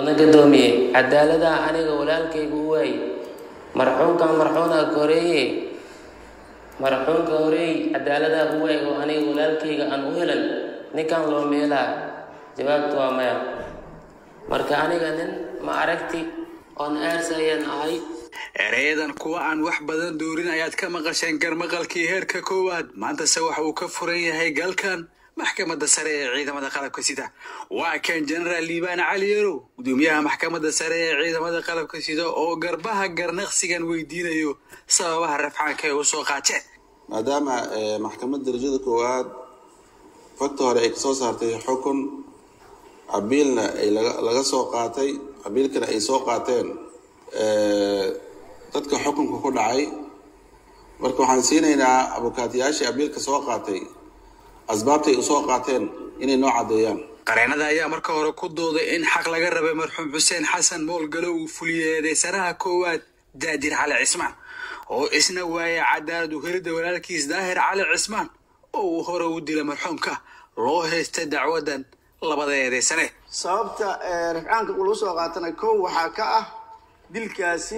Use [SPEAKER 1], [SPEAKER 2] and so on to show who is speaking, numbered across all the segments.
[SPEAKER 1] gadoomiye cadaaladaha aniga walaalkayga u waay marxuumkan marxuuna horeeye marxuumka horeey cadaaladaha u waay oo aniga walaalkayga aan u helan ninkan loo meelaa jawaabtu waa maya marka aniga nin ma aragti oon aarsayaan ahay
[SPEAKER 2] ereyadan kuwa aan wax badan doorin ayaad ka maqasheen garmaqalkii heerka koowaad maantase waxa uu ka furan yahay galkan maxkamadda sare ee ciidamada qalabka sida waa kan jenaraal liibaan cali yarow gudoomiyaha maxkamadda sare ee ciidamada qalabka sida oo garbaha garnaqsigan weydiinayo sababaha rafcaanka ay u soo qaateen
[SPEAKER 3] maadaama maxkamadda darajada koowaad fagta hore ay kasoo saartay xukun cabiilna ay laga soo qaatay cabiilkana ay soo qaateen dadka xukunka ku dhacay marka waxaan siinaynaa abukaatiyaashii abiilka soo qaatay asbaabtay u soo qaateen inay noo caddeeyaan
[SPEAKER 2] qareenada ayaa marka hore ku dooday in xaq laga rabay marxuum xuseen xasan moolgalo uu fuliyey eedeysanaha koowaad daadir cali cismaan oo isna waaya cadaalad u helidda walaalkiis daahir cali cismaan oo uu hore u dila marxuumka loo haystay dacwadan labada eedeysane
[SPEAKER 4] sababta rafcaanka ulagu soo qaatana kow waxaa ka ah dilkaasi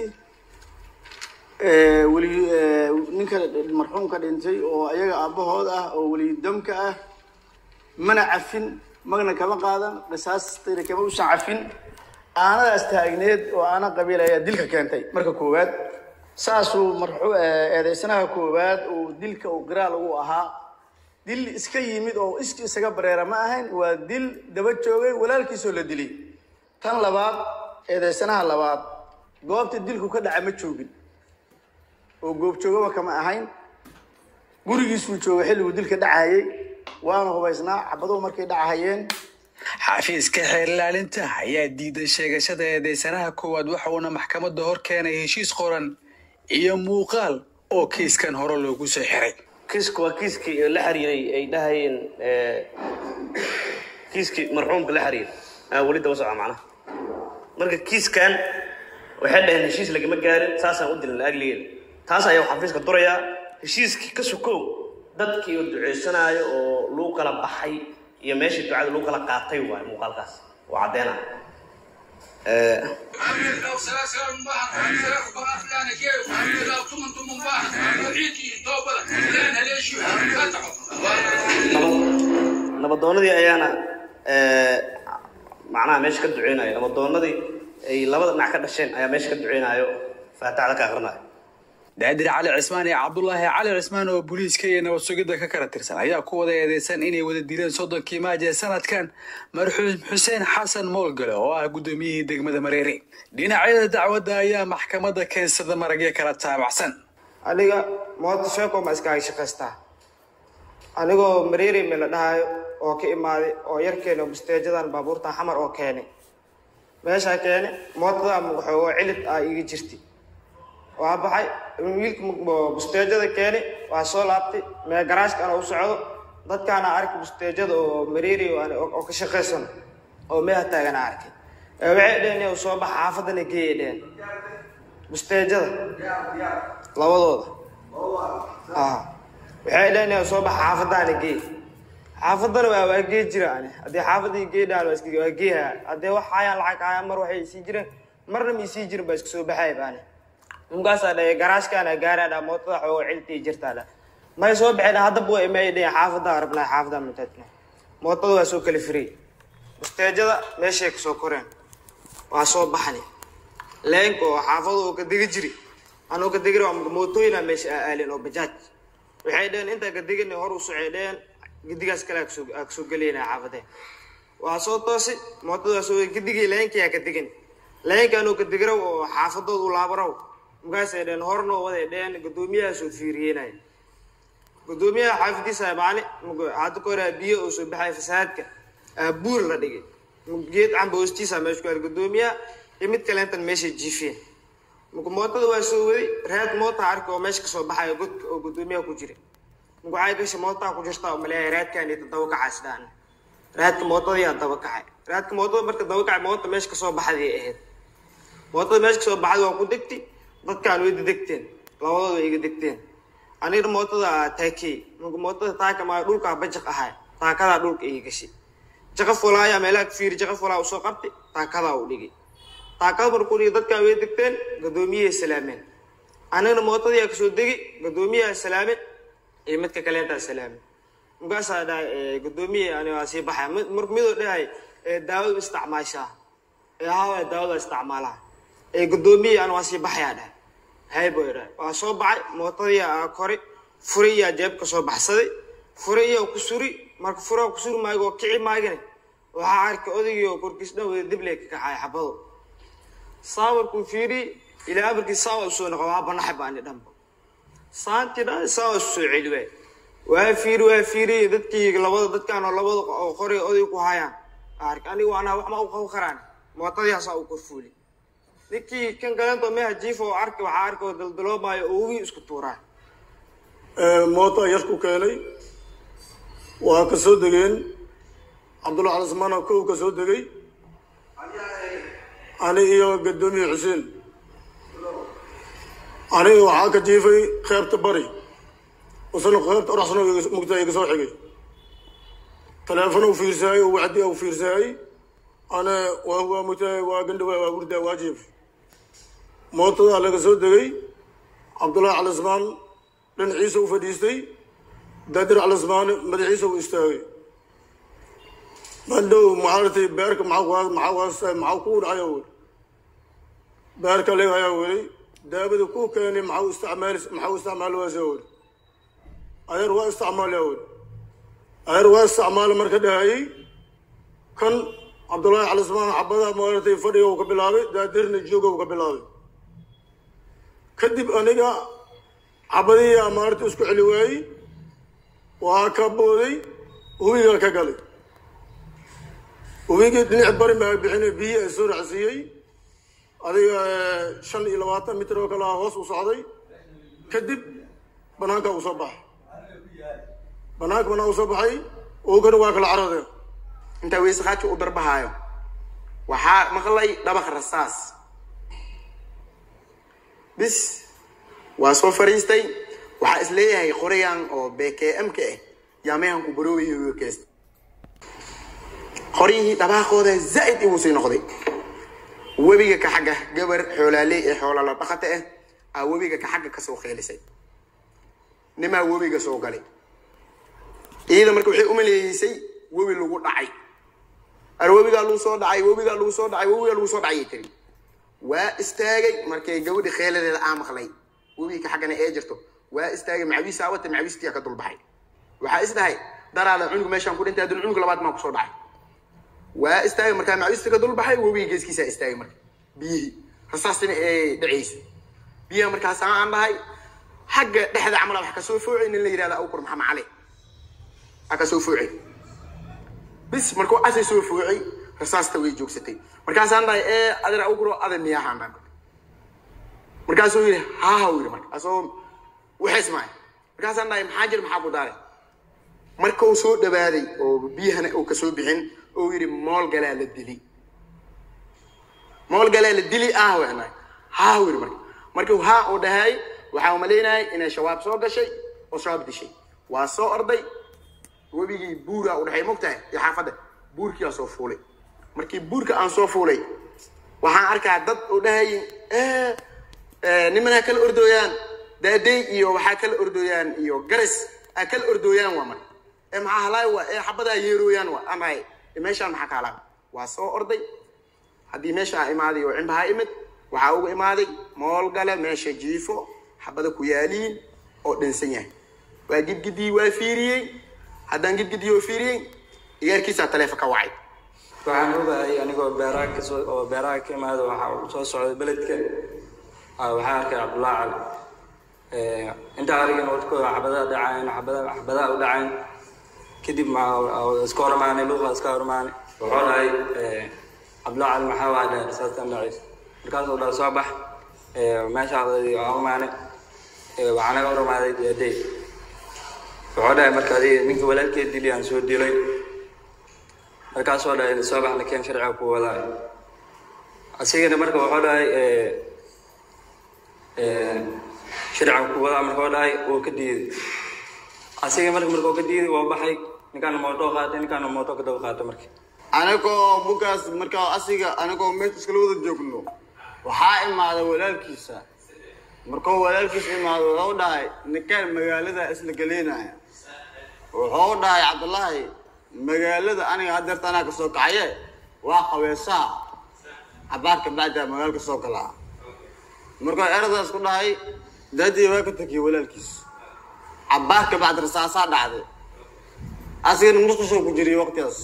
[SPEAKER 4] weli ninka marxuumka dhintay oo ayaga aabahood ah oo welidamka ah mana cafin magna kama qaadan qisaastayna kama usan cafin aanadaas taagneed oo aana qabiil ayaa dilka keentay marka koowaad saasuu marxu eedeysanaha koowaad uu dilka uu qiraal ugu ahaa dil iska yimid oo iski isaga bareera ma ahayn waa dil daba joogay walaalkiisoo la dilay tan labaad eedeysanaha labaad goobta dilku ka dhaca ma joogin oo goobjoogaba kama ahayn gurigiisuu jooga xilliguu dilka dhacayay waana hubaysnaa cabaduhu markay dhacahayeen
[SPEAKER 2] xafiiska xeer ilaalinta ayaa diiday sheegashada eedeysanaha koowaad waxa uuna maxkamadda hor keenay heshiis qoran iyo muuqaal oo kiiskan hore loogu soo xiray
[SPEAKER 5] kiiska waa kiiskii la xiriiray ay dhahayeen kiiskii marxuumka la xiriiray aan weli daba soca macnaha marka kiiskan waxay dhaheen heshiis lagama gaarin saasaan u dilin laagligeeda taas ayaa xafiiska durayaa heshiiskii ka sukow dadkii oo duceysanaayo oo lagu kala baxay iyo meeshii ducada lagu kala qaatay waay muuqaalkaas oo caddeynaya nabadoonadii ayaana macnaha meesha ka duceynayo nabadoonadii ay labada dhinac ka dhasheen ayaa meesha ka duceynayo faataxda ka akrinayo
[SPEAKER 2] daadir cali cismaan iyo cabdulaahi cali cismaan oo booliiska iyo nabad sugidda ka kala tirsan ayaa ku wada eedeysan inay wada dileen soddonkii maaj ee sanadkan marxuum xuseen xasan moolgale oo ah guddoomiyihii degmada mareere dhinacyada dacwadda ayaa maxkamadda keensada maragyo kala taabacsan
[SPEAKER 6] aniga moota sheeko ma iskaaga shaqaystaa anigoo mareere me la dhahayo oo ka imaaday oo yarkeena busteejadan baabuurta xamar oo keenay meeshaa keenay mootada waxoogo cilid ah iga jirtay waa baxay wiilka busteejada keeni waa soo laabtay mee garaashka ana u socdo dadkaana arkay busteejada oo mareeri oo ka shaqaysan oo meeha taagana arkay waxay dheheen u soo baxa xaafadana geeya dheheen busteejada labadooda waxay dheheen soo baxa xaafadaana geey xaafadana waa waa gee jira ani haddii xaafadii geedhaan waa iska waa geeha haddii wax hayaan lacag hayaan mar waxay isii jireen marna ma isii jirin baa iska soo baxaya baani ninkaasaa dhahay garaashkaana gaaraadha mootada xoogo ciltii jirtaa dha may soo baxeen haddaba way imay dhahen xaafadaa rabnaa xaafadaa mutaadna mootada waa soo kala firiyey busteejada meeshay kasoo koreen waa soo baxani leenka oo xaafada oo ka degi jiri anoo ka degiri waa mootooyina meesha aa aalin oo bajaaj waxay dheheen intaa ka degina hor u socay dheheen gidigaas kale aa kasoo aa kasoo gelayna xaafadee waa soo toosi mootada waa soo gidigii leenkii aa ka degin leenka anoo ka degiraw oo xaafadood u laabaraw markaasay dheen hornoo waday dheen guddoomiyahaasoo fiiriyeynaya guddoomiyaha xaafadiisa maali hadda ka hore biyo oo soo baxaya fasaadka buur la dhigay geed camba hoostiisa meesha ku guddoomiyaha iyo mid kaleentan meeshay jiifeen marka mootada waa soo waday raad moota arka oo meesha kasoo baxayo godka oo guddoomiyaha ku jira marka waxay gashay mootaa ku jirta oo maleeyahay raadkaan iyo daba kacaas dhaan raadka mootadayaa daba kacay raadka mootada marka daba kacay moota meesha kasoo baxday ahayd mootada meesha kasoo baxday waa ku degtay dadkaan way degteen labadooda way iga degteen aniga mootada taakey marka mootada taaka maa dhulkaa bajaq ahay taakadaa dhulka iga gashay jaqa fulaayaa meelaha ka fiiri jaqa fulaa usoo qabtay taakadaa u dhigay taakada markuu dhigay dadkaa way degteen gadoomiyahay salaameen anigana mootadiyaa kasoo degi gadoomiyaha salaame iyo midka kaleentaa salaame markaasaa dhahay gadoomiye ani waa sii baxaya mid- marka midoo dhahay daawadu isticmaashaa ee hawa daawada isticmaalaha ee gadoomiye ani waa sii baxayaa dhahay hay buu dhahay waa soo baxay mootadiyaa kori furiyaa jeebka soo baxsaday furiyaa ku suri marka furaa ku suri maayo oo kici maagane waxaa arkay odaygii oo korkiis dhan wada dible ka kaxaya xabado saawarkuu fiiri ilaa amarkii saawa usoo noqo waa banaxay baani dhanba saantii dhan saawa isu soo celi waay waa fiiri waa fiiri dadkii labada dadkaan oo labada oo qori oday ku hayaan ark anigu anaa wax ma u qaban karaan mootadiyaasaa u korfuuli ninkii kan kaleento meha jiifa oo arki waxaa arki oo daldaloomaayo oo ugi isku tuuraa
[SPEAKER 7] moota yar ku keenay waa ka soo degeen cabdulla cali smaana kow ka soo degay ani iyo gadoomiye xuseen aniga waxaa ka jiifay qeybta bari isna qeybta oraxsana mugta iga soo xigay taleefon u fiirsaayay oo wacdi u fiirsaayay ana waa waa mugtahay waa gandhawa waa hurdaa waa jiifay mootadaa laga soo degay cabdullahi cali smaan dhinaciisa u fadhiistay daadir cali smaan madaxiisa u istaagay mandhow maxaaratay beerka maxaa maxaa waasta maxaa ku dhacaya weli beerka leegayaa weli daabada ku keenay maxaa isticmaal maxaa isticmaali waasa weli adeer waa isticmaalaya weli adeer waa isticmaali marka dhahayay kan cabdullaahi cali smaan xabada maaratay fadhiga uu ka bilaabay daadirna jooga uu ka bilaabay kadib aniga xabadiyaa maarata isku celi waayey waa ka booday hubigaa ka galay hubigii dhinac bari maa bixinay biyihii ay soo racsiiyey adiga shan iyo labaatan mitir oo kale ah hoos u socday kadib banaanka uu soo baxay banaanka banaan uu soo baxay oogana waa kala caradeen
[SPEAKER 8] intaa weyse khaaji u darbahaayo waxaa maqlay dhabaq rasaas bis waa soo fariistay waxaa is leeyahay qorayan oo bkm ka ah yaamahan ku baroobayo keesta qoryihii dhabaaqooda zaa'id igu sii noqday webiga ka xagga gabar xoolaaley ee xoolala dhaqata ah aa webiga ka xagga kasoo qeelisay nimaa webiga soo galay iyada marka waxay umaleeyeysay webi lagu dhacay ar webigaa lagu soo dhacay webigaa lagu soo dhacay webigaa lagu soo dhacay ay tiri waa istaagay markay gabadhi kheeladeeda aa maqlay webiga ka xaggana ee jirto waa istaagay macawiisaa wata macawiistiyaa ka dulbaxay waxaa is dhahay daraada cunug meeshaan ku dhintay haddana cunug labaad maa kusoo dhacay waa istaagay markaa macawiista ka dulbaxay webiga geeskiisaa istaagay marka biyihii rasaastina ee dhacaysa biyaha markaas aan dhahay xagga dhexda camala wax kasoo foocay nin la yidhahda awkur maxamed cali a kasoo foocay bis markuu asay soo foocay rasaasta way joogsatay markaasaan dhahay ee adeer awkuro aday miyaahaan dhan markaasuu yidhi haaha u yidhi marka asoo waxays maayo markaasaan dhahay maxaa jir maxaa ku daaray markuu soo dhawaaday oo biyahana uu kasoo bixin oo yidhi mool galaa la dili mool galaa la dili ah wanaay haa u yidhi marka markuu haa uu dhahay waxaa umalaynayay inay shabaab soo gashay oo shabaab dishay waa soo orday webigii buuraa u dhaxay mogtahay iyo xaafadda buurkiyaa soo fuulay markii buurka aan soo fuulay waxaan arkaa dad u dhahayin nimanaa kala ordooyaan daadey iyo waxaa kala ordooyaan iyo garas aa kala ordooyaan waa marka ee maxaa halaay waa ee xabadaa yeerooyaan waa aan dhahay meeshaan maxaa ka halaa waa soo orday haddii meesha aa imaaday oo cimbahaa imid waxaa uga imaaday mool gale meesha jiifo xabada ku yaaliin oo dhinsan yahay waa gidgidii waa fiiriyey haddaan gidgidii oo fiiriyey iyaarkiisaa taleefa ka wacay
[SPEAKER 9] waxaan ogahay anigoo beeraha kasoo oo beeraha ka imaada waxaa uu soo socday beledka ah, waxaa arkay cabdullaahi cali Eh, intaa arigin wadkooda xabadaha dhacayn xabadaha xabadaha u dhacayn kadib ma iska hormaanay luuqa iska hormaanay wuxuu dhahay eh, cabdullaahi cali maxaa waa dhahay saastan dhacays markaasuu dhahay soo bax Eh, meesha waa umaanay waxaa naga hormaaday deedey wuxuu dhahay marka adiga ninka walaalkeed dili aan soo dilay markaasoo dhahay soo bax lakeen sharciga ku wadaa asigana marka wuxuu dhahay eh, eh, sharciga ku wadaa markuu dhahay wuu ka diiday asiga marka markuu ka diiday waa baxay ninkaana mooto qaatay ninkaana mooto ka daba qaatay marka
[SPEAKER 4] anagoo bugaas markaa asiga anagoo meesha iskala wada joogno waxaa imaaday walaalkiisa markuu walaalkiisa imaado wuxuu dhahay ninkaan magaalada isla geleynaya wuxuu dhahay cabdullaahi magaalada aniga hadeerta anaa kasoo kacaye waa qabeesaa cabaarka bacdaa magaalka soo galaa markuu eradaas ku dhahay daadii waa ka tegiyey walaalkiis cabaarka bacd rasaasaa dhacday asigana musqusoo ku jiriyay waqtigaas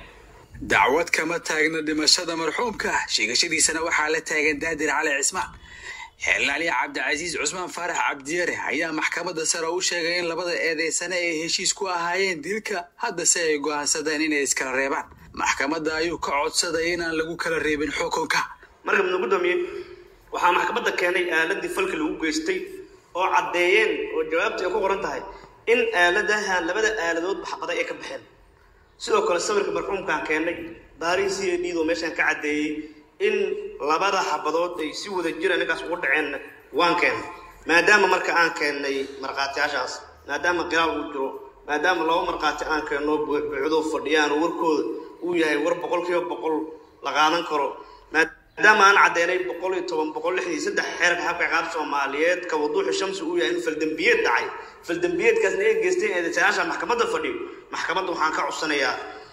[SPEAKER 2] dacwad kama taagna dhimashada marxuumka sheegashadiisana waxaa la taagan daadir cali cismaan xeelaliya cabdicasiis cusmaan faarax cabdiyare ayaa maxkamadda sare u sheegay in labada eedeysane ay heshiis ku ahaayeen dilka haddase ay go'aansadeen inay iskala reebaan maxkamadda ayuu ka codsaday inaan lagu kala reebin xukunka
[SPEAKER 5] marka mudna gudoomiye waxaa maxkamadda keenay aaladii falka lagu geystay oo caddeeyeen oo jawaabta ay ku qoran tahay in aaladaha labada aaladood baxbaday ay ka baxeen sidoo kale sawirka marxuumkaan keennay daarihii c a d oo meeshaan ka caddeeyey in labada xabadood ay si wada jira ninkaas ugu dhaceenna waan keennay maadaama marka aan keennay markhaatiyaashaas maadaama qiraal uu jiro maadaama laba markhaati aan keenno buucdo fadhiyaan oo warkooda uu yahay war boqol kiiba boqol la qaadan karo maadaama aan caddeynay boqol iyo toban boqol lix iyo saddex xeerka xabka ciqaabta soomaaliyeed ka waduuxi shamsi uu yahay in faldembiyeed dhacay faldembiyeedkaasna ay geysteen eedeysanaasha maxkamadda fadhiyo maxkamadda waxaan ka codsanayaa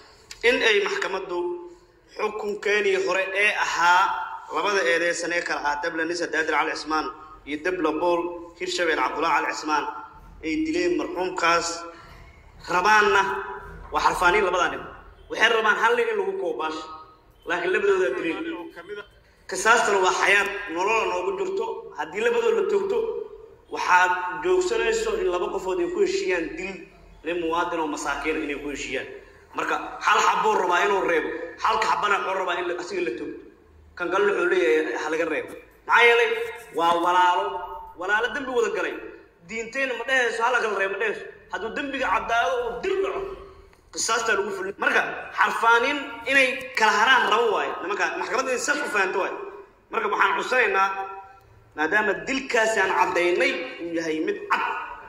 [SPEAKER 5] in ay maxkamaddu xukunkeenii hore ee ahaa labada eedeysan ee kala ah dabla nisa daadir cali cismaan iyo dabla bool hirshabeel cabdullahi cali cismaan ay dileen marxuumkaas rabaanna waa xarfaaniin labadaa nin waxay rabaan hal nin in lagu koobaash laakiin labadoodaa dileen qisaastana waa xayaad nolola noogu jirto haddii labadood la toogto waxaad joogsanayso in laba qofood ay ku heshiiyaan dil nin muwaadin oo masaakiina inay ku heshiiyaan marka hal xabuu rabaa inuu reebo halka xabana wuxuu rabaa in asiga la toogto kan kalena wuxuu leeyahay ha laga reebo maxaa yeelay waa walaalo walaalo dembi wada galay diintayna ma dhehayso hala kala reebo ma dhehayso hadduu dembiga caddaado uu dil dhaco qisaastaa lagu fulin marka xarfaanin inay kala haraan rabo waayo nimanka maxkamadda inay saf u fahanto waayo marka waxaan cudsanaynaa maadaama dilkaasi aan caddaynay uu yahay mid cad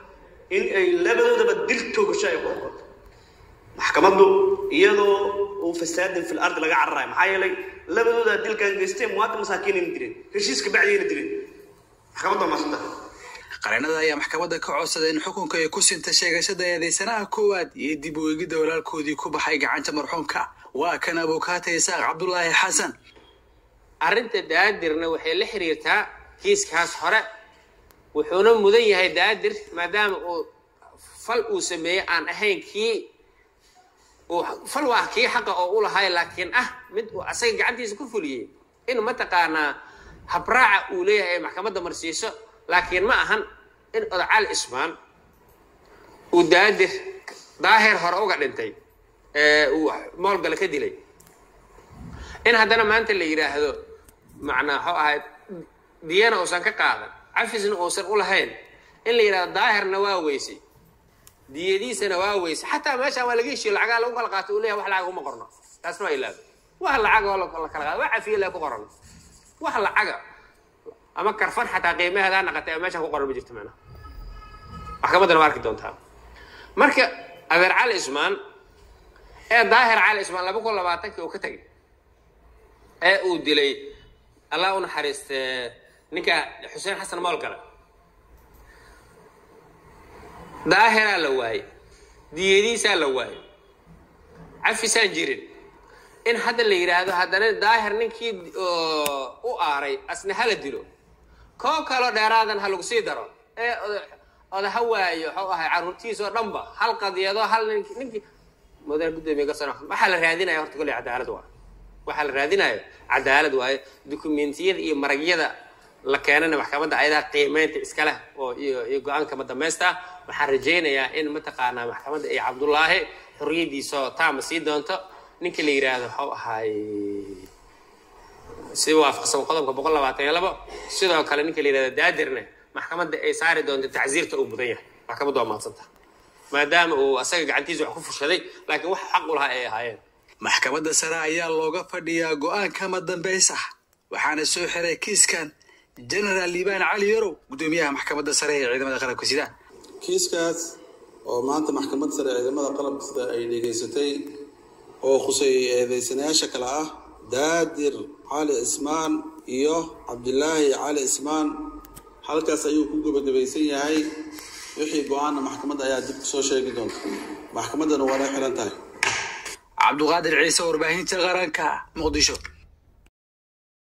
[SPEAKER 5] in ay labadoodaba dil toogasho ay ku oqoto maxkamaddu iyadoo uu fasaadin fil ardi laga cararayo maxaa yeelay labadooda dilkan geysteen muwaadin masaakiinayna dileen heshiiska bacdiyayna dileen maxkamadda waa maasanta
[SPEAKER 2] qareenada ayaa maxkamadda ka codsaday in xukunka ay ku sinta sheegashada eedeysanaha koowaad iyo dib u eegidda walaalkoodii ku baxay gacanta marxuumka waa kan abukaata isaaq cabdulaahi xasan
[SPEAKER 1] arrinta daadirna waxay la xiriirtaa kiiskaas hore wuxuuna mudan yahay daadir maadaama uu fal uu sameeyey aan ahayn kii uu fal waa kii xaqa oo u lahay laakiin ah mid uu asaga gacantiisa ku fuliyey in mataqaanaa habraaca uu leeyahay ay maxkamadda marsiiso laakiin ma ahan in odacaal ismaan uu daadir daahir hore uga dhintay ee uu moolgale ka dilay in haddana maanta la yidhaahdo macnaa waxuu ahayd diyana uusan ka qaadan cafisna uusan u lahayn in la yidhahdo daahirna waa weysay diyadiisana waa weysay xataa meeshaan waa laga heshiyo lacagaa lagu kala qaato uu leeyahay wax lacag uma qorno taasna waa ilaaba wax lacaga oo la kala qaado waa cafiye lee ku qoran wax lacaga ama karfan xataa qiimaheedaa naqatay ama meeshaan ku qoran ma jirto macnaha maxkamaddana waa arki doontaa marka adeer cali ismaan ee daahir cali ismaan laba kun labaatankii uu ka tegay ee uu dilay allah u naxariiste ninka xuseen xasan moolgale daahiraa la waayey diyadiisaa la waayey cafisaan jirin in hadda la yidhaahdo haddana daahir ninkii u aaray asna hala dilo koo kaloo dheeraadan ha lagu sii daro ee oda ha waayo waxuu ahay carruurtiis oo dhanba hal qadiyado hal nink ninkii mudane guddoomiye garsano waxaa la raadinaya horta kolley cadaalad waa waxaa la raadinayo cadaalad waaye dukumentiyada iyo maragyada la keenana maxkamadda ayadaa qiimeynta iska leh oo iyo iyo go-aanka ma dhamaysta waxaan rajaynayaa in mataqaanaa maxkamadda ay cabdullaahi xorriyadiisoo taama sii doonto ninka la yidhaahdo waxuu ahaay si waafaqsan qodobka boqol labaatan iyo labo sidoo kale ninka la yidhahdo daadirne maxkamadda ay saari doonto tacsiirta uu mudan yahay maxkamadda waa maadsanta maadaama uu asaga gacantiisa wax ku fushaday laakiin wax xaq u lahaa ay ahaayeen
[SPEAKER 2] maxkamadda sare ayaa looga fadhiyaa go-aankama dambaysa waxaana soo xiray kiiskan genaraal liibaan cali yarow guddoomiyaha maxkamadda sare ee ciidamada qalabka sida
[SPEAKER 3] kiiskaas oo maanta maxkamadda sare ciidamada qalabka sida ay dhegaysatay oo khuseeyey eedeysanayaasha kale ah daadir cali cismaan iyo cabdilaahi cali cismaan halkaas ayuu ku gebagabaysan yahay wixii go-aanna maxkamadda ayaa dib kusoo sheegi doonta maxkamaddana waana xiran tahay
[SPEAKER 2] cabduqaadir ciise warbaahinta qaranka muqdisho